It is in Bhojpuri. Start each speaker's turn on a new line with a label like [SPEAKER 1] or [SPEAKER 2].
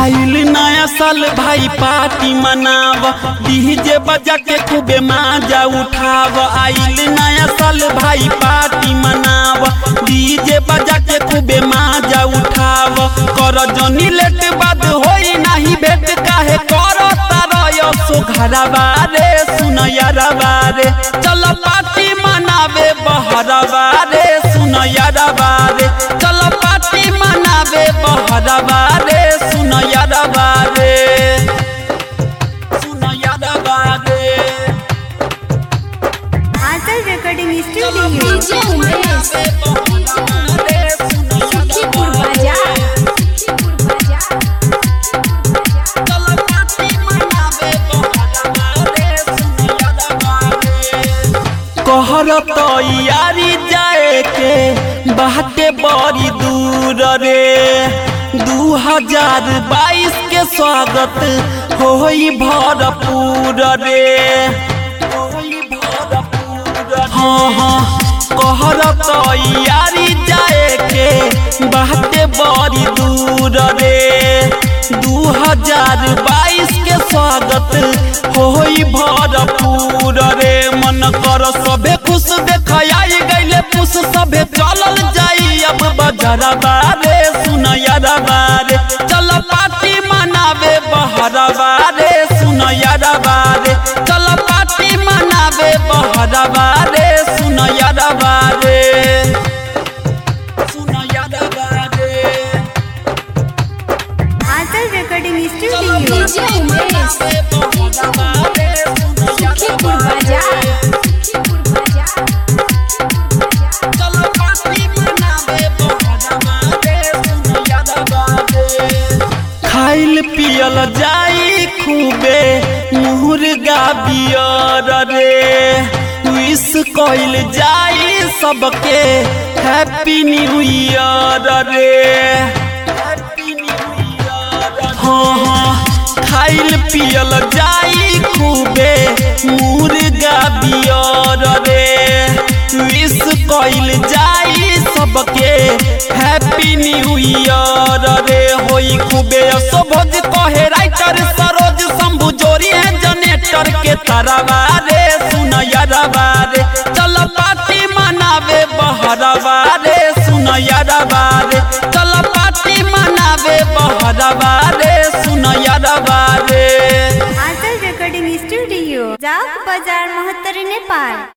[SPEAKER 1] आइल नया साल भाई पार्टी मनाव डीजे बजा के खूबे माजा उठाव आइल नया साल भाई पार्टी मनाव डीजे बजा के खूबे माजा उठाव कर जनी लेट बाद होई नाही भेट काहे कर तारयो सो घरवा रे सुन यारवा रे चल पार्टी मनावे बहरवा रे सुन यारवा रे चल पार्टी मनावे बहरवा रे सुन यारवा रे सुन यारवा रे
[SPEAKER 2] Anchal recording studio
[SPEAKER 3] DJ Umesh Sukhipur बाजार सुखीपुर बाजार
[SPEAKER 1] कहर तैयारी जाए के बाटे बड़ी दूर रे दू हजार बाईस के स्वागत होई भरपूर रे होई भरपूर हाँ हाँ कहर तैयारी जाए के बाटे बड़ी दूर रे दू हजार बाईस के स्वागत होई भरपूर रे मन कर सभे खुश देखाई गईले पुष सभे चलल जाई अब बजरबा रे सुन यारबा रे चल पार्टी मनावे बहरबा रे सुन यारबा रे चल पार्टी मनावे बहरबा रे सुन यारबा रे सुन यारबा रे
[SPEAKER 2] Anchal recording studio
[SPEAKER 3] DJ Umesh Sukhipur बाजार सुखीपुर बाजार
[SPEAKER 1] खाइल पियल जाई खूबे मुर्गा बियर रे विश कइल जाई सबके हैप्पी न्यू ईयर रे हैप्पी न्यू ईयर हाँ हाँ खाइल पियल जाई खूबे मुर्गा बियर रे विश कइल जाई सबके हैप्पी न्यू ईयर रे होई खूबे असोभज कहे राइटर सरोज शंभु जोरी है जनेटर के तरवा रे सुन यारवा रे चल पार्टी मनावे बहरवा रे सुन यारवा रे चल पार्टी मनावे बहरवा रे सुन यारवा रे
[SPEAKER 2] आंचल रिकॉर्डिंग स्टूडियो जाक बाजार महत्तर नेपाल